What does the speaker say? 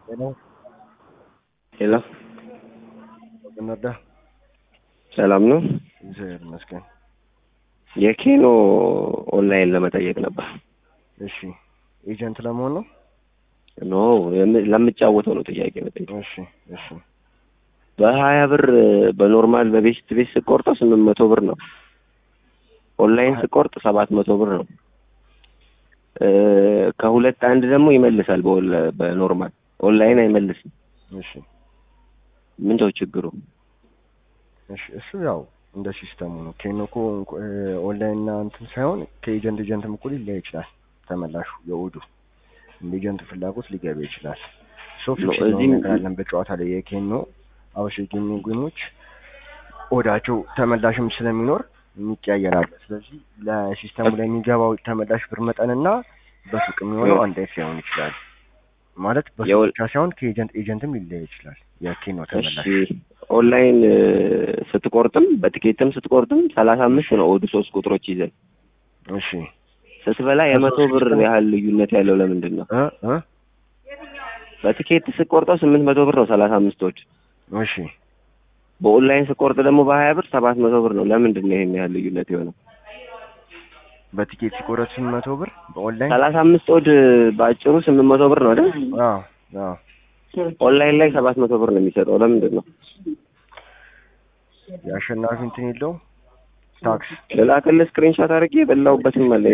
ሄሎ ሄሎ እንርዳ። ሰላም ነው። እግዚአብሔር ይመስገን። የኬኖ ኦንላይን ለመጠየቅ ነበር። እሺ ኤጀንት ለመሆን ነው? ኖ የም- ለምጫወተው ነው ጥያቄ መጠየቅ። እሺ እሺ በሀያ ብር በኖርማል በቤስት ቤት ስቆርጠው ስምንት መቶ ብር ነው። ኦንላይን ስቆርጥ ሰባት መቶ ብር ነው። እ ከሁለት አንድ ደግሞ ይመልሳል። በኦንላ- በኖርማል ኦንላይን አይመልስም። እሺ ምንድነው ችግሩ? እሺ እሱ ያው እንደ ሲስተሙ ነው። ኬኖ እኮ እንኳ- እ ኦንላይን እና እንትን ሳይሆን ከኤጀንት ኤጀንትም እኮ ሊለያይ ይችላል። ተመላሹ የውዱ እንደ ኤጀንቱ ፍላጎት ሊገባ ይችላል። ሶ ፊክስ ነው እዚህም- ነገር አለን በጨዋታ ላይ የኬኖ አውሽ ጌሚንግ ጌሞች ኦዳቸው ተመላሽም ስለሚኖር ይቀያየራል። ስለዚህ ለሲስተሙ ላይ የሚገባው ተመላሽ ብር መጠንና በሱቅ የሚሆነው አንድ አይነት ሊሆን ይችላል። ማለት በሱቅ የወል- ብቻ ሳይሆን ከኤጀንት ኤጀንትም ሊለያይ ይችላል። የኬኖ እሺ ተመላሽ ኦንላይን እ ስትቆርጥም በትኬትም ስትቆርጥም ሰላሳ አምስት ነው ኦዱ ሶስት ቁጥሮች ይዘን እሺ ስትበላ የመቶ ብር ያህል ልዩነት ያለው ለምንድን ነው? እ እ በትኬት ስቆርጠው ስምንት መቶ ብር ነው ሰላሳ አምስቶች እሺ በኦንላይን ስቆርጥ ደግሞ በሀያ ብር ሰባት መቶ ብር ነው። ለምንድን ነው ይሄን ያህል ልዩነት የሆነው? በቲኬት ሲቆረጥ ስምንት መቶ ብር በኦንላይን ሰላሳ አምስት ኦድ በአጭሩ ስምንት መቶ ብር ነው አይደል? አዎ አዎ ኦንላይን ላይ ሰባት መቶ ብር ነው የሚሰጠው። ለምንድን ነው? የአሸናፊ እንትን የለውም ታክስ ልላክልህ ስክሪንሻት አድርጌ የበላሁበትም አለ